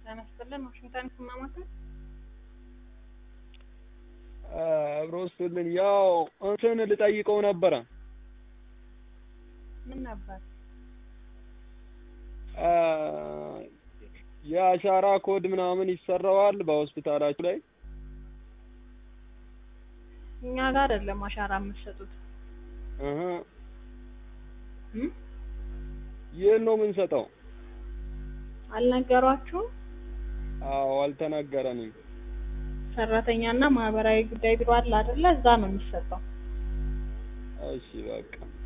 ጤና ይስጥልን ዋሽንግተን ስማማከል አብሮ ስጥልን። ያው እንትን ልጠይቀው ነበረ ምን ነበር? አ፣ የአሻራ ኮድ ምናምን ይሰራዋል በሆስፒታላችሁ ላይ? እኛ ጋር አይደለም አሻራ የምትሰጡት እህ እም? ይህን ነው የምንሰጠው? አልነገሯችሁም? አዎ አልተነገረንም። ሰራተኛና ማህበራዊ ጉዳይ ቢሮ አለ አይደለ? እዛ ነው የሚሰጠው። እሺ በቃ